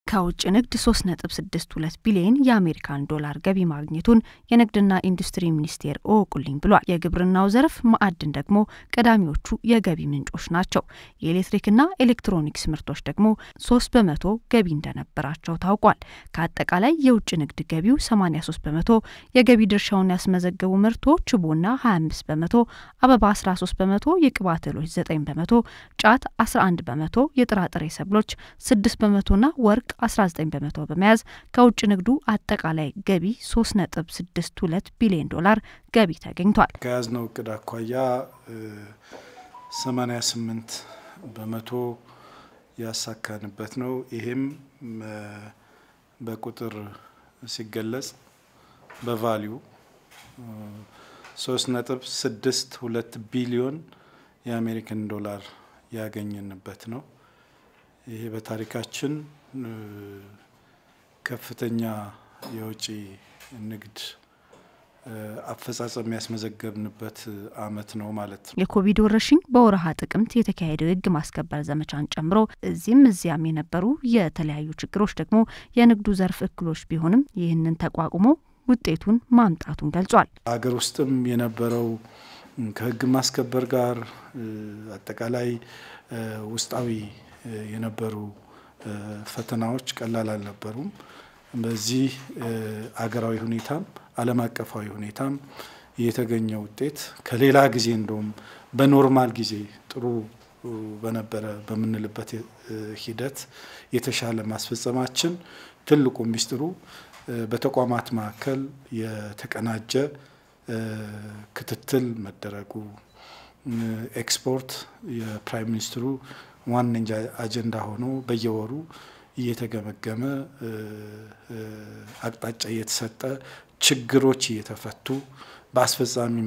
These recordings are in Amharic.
ከውጭ ንግድ 3.62 ቢሊዮን የአሜሪካን ዶላር ገቢ ማግኘቱን የንግድና ኢንዱስትሪ ሚኒስቴር እወቁልኝ ብሏል። የግብርናው ዘርፍ ማዕድን ደግሞ ቀዳሚዎቹ የገቢ ምንጮች ናቸው። የኤሌክትሪክና ኤሌክትሮኒክስ ምርቶች ደግሞ 3 በመቶ ገቢ እንደነበራቸው ታውቋል። ከአጠቃላይ የውጭ ንግድ ገቢው 83 በመቶ የገቢ ድርሻውን ያስመዘገቡ ምርቶች ቡና 25 በመቶ፣ አበባ 13 በመቶ፣ የቅባት እህሎች 9 በመቶ፣ ጫት 11 በመቶ፣ የጥራጥሬ ሰብሎች 6 በመቶና ወርቅ 19 በመቶ በመያዝ ከውጭ ንግዱ አጠቃላይ ገቢ 3.62 ቢሊዮን ዶላር ገቢ ተገኝቷል። ከያዝነው እቅድ አኳያ 88 በመቶ ያሳካንበት ነው። ይሄም በቁጥር ሲገለጽ በቫሊዩ 3.62 ቢሊዮን የአሜሪካን ዶላር ያገኘንበት ነው። ይሄ በታሪካችን ከፍተኛ የውጭ ንግድ አፈጻጸም ያስመዘገብንበት ዓመት ነው ማለት ነው። የኮቪድ ወረርሽኝ በወረሃ ጥቅምት የተካሄደው የሕግ ማስከበር ዘመቻን ጨምሮ እዚህም እዚያም የነበሩ የተለያዩ ችግሮች ደግሞ የንግዱ ዘርፍ እክሎች ቢሆንም ይህንን ተቋቁሞ ውጤቱን ማምጣቱን ገልጿል። ሀገር ውስጥም የነበረው ከሕግ ማስከበር ጋር አጠቃላይ ውስጣዊ የነበሩ ፈተናዎች ቀላል አልነበሩም። በዚህ አገራዊ ሁኔታም ዓለም አቀፋዊ ሁኔታም የተገኘ ውጤት ከሌላ ጊዜ እንደውም በኖርማል ጊዜ ጥሩ በነበረ በምንልበት ሂደት የተሻለ ማስፈጸማችን ትልቁ ሚስጥሩ በተቋማት መካከል የተቀናጀ ክትትል መደረጉ ኤክስፖርት የፕራይም ሚኒስትሩ ዋነኛ አጀንዳ ሆኖ በየወሩ እየተገመገመ አቅጣጫ እየተሰጠ ችግሮች እየተፈቱ በአስፈጻሚ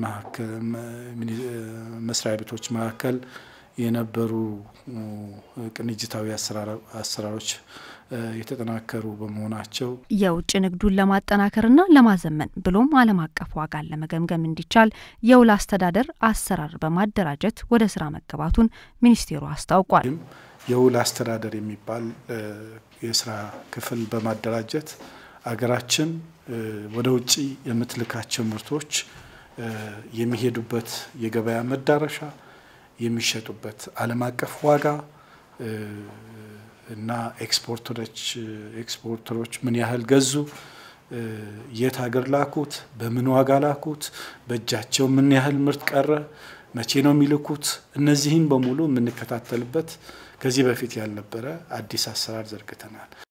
መስሪያ ቤቶች መካከል የነበሩ ቅንጅታዊ አሰራሮች የተጠናከሩ በመሆናቸው የውጭ ንግዱን ለማጠናከርና ለማዘመን ብሎም ዓለም አቀፍ ዋጋን ለመገምገም እንዲቻል የውል አስተዳደር አሰራር በማደራጀት ወደ ስራ መገባቱን ሚኒስቴሩ አስታውቋል። የውል አስተዳደር የሚባል የስራ ክፍል በማደራጀት አገራችን ወደ ውጭ የምትልካቸው ምርቶች የሚሄዱበት የገበያ መዳረሻ፣ የሚሸጡበት ዓለም አቀፍ ዋጋ እና ኤክስፖርተሮች ኤክስፖርተሮች ምን ያህል ገዙ፣ የት ሀገር ላኩት፣ በምን ዋጋ ላኩት፣ በእጃቸው ምን ያህል ምርት ቀረ፣ መቼ ነው የሚልኩት፣ እነዚህም በሙሉ የምንከታተልበት ከዚህ በፊት ያልነበረ አዲስ አሰራር ዘርግተናል።